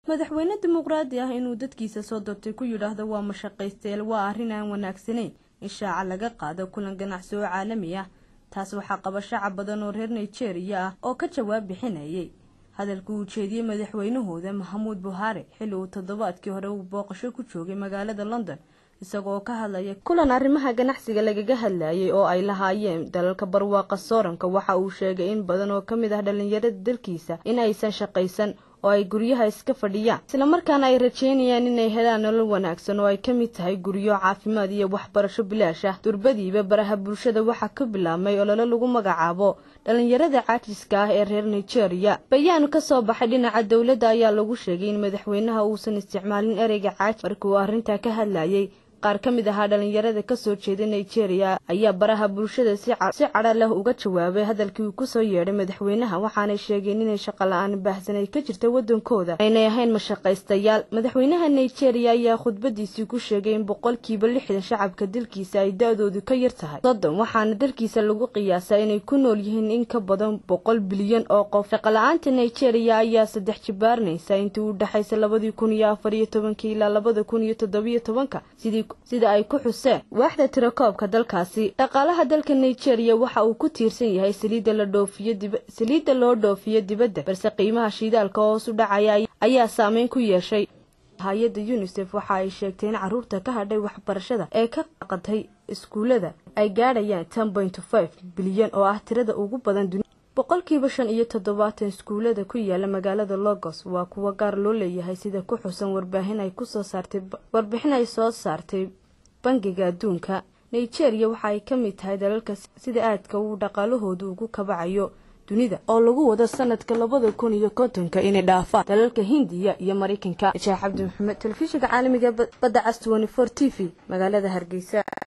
madaxweyne dimuqraadi ah inuu dadkiisa soo doortay ku yidhaahdo waa mashaqaysteel waa arrin aan wanaagsanayn in shaaca laga qaado kulan ganacsi oo caalami ah taas waxaa qaba shacab badan oo reer nigeria ah oo ka jawaab bixinayay hadalka uu jeediyey madaxweynahooda mahamuud buhaari xilli uu toddobaadkii hore uu booqasho ku joogay magaalada london isagoo ka hadlaya kulan arrimaha ganacsiga lagaga hadlayay oo ay lahaayeen dalalka barwaaqa sooranka waxa uu sheegay in badan oo ka mid ah dhallinyarada dalkiisa in aysan shaqaysan oo ay guryaha iska fadhiyaan islamarkaana ay rajeynayaan inay helaan nolol wanaagsan oo ay ka mid tahay guryo caafimaad iyo waxbarasho bilaash ah durbadiiba baraha bulshada waxaa ka bilaabmay olole lagu magacaabo dhallinyarada caajiska ah ee reer nigeria bayaan ka soo baxay dhinaca dowladda ayaa lagu sheegay in madaxweynaha uusan isticmaalin ereyga caaji markii uu arrintaa ka hadlayay qaar ka mid ahaa dhallinyarada kasoo jeeda nigeria ayaa baraha bulshada si cadha leh uga jawaabay hadalkii uu kusoo yeedhay madaxweynaha waxaanay sheegeen inay shaqo la-aan baahsan ay ka jirta wadankooda aynay ahayn mashaqaystayaal madaxweynaha nigeria ayaa khudbadiisii ku sheegay in boqolkiiba lixdan shacabka dalkiisa ay da-doodu ka yar tahay soddon waxaana dalkiisa lagu qiyaasaa inay ku nool yihiin in ka badan boqol bilyan oo qof shaqo-la-aanta nigeria ayaa saddex jibaarnaysa intii u dhexaysa labadii kun iyo afar iyo tobankii ilaa labada kun iyo toddobiyo tobanka sidii sida ay ku xuseen waaxda tirakoobka dalkaasi dhaqaalaha dalka nigeria waxa uu ku tiirsan yahay saliidda la dhoofiyo saliidda loo dhoofiyo dibadda balse qiimaha shidaalka hoos u dhacaya ayaa saameyn ku yeeshay hay-adda unisef waxa ay sheegtay in caruurta ka hadhay waxbarashada ee ka qaqatay iskuullada ay gaadhayaan ten point five bilyan oo ah tirada ugu badan dunia boqolkiiba shan iyo toddobaatan iskuullada ku yaala magaalada logos waa kuwa gaar loo leeyahay sida ku xusan warbaahin ay kusoo saartay warbixin ay soo saartay bangiga adduunka nigeria waxa ay ka mid tahay dalalka sida aadka uu dhaqaalahoodu ugu kabacayo dunida oo lagu wado sanadka labada kun iyo kontonka inay dhaafaan dalalka hindiya iyo maraykanka sheekh cabdi maxamed telefishinka caalamiga badda cas twenty four t v magaalada hargeysa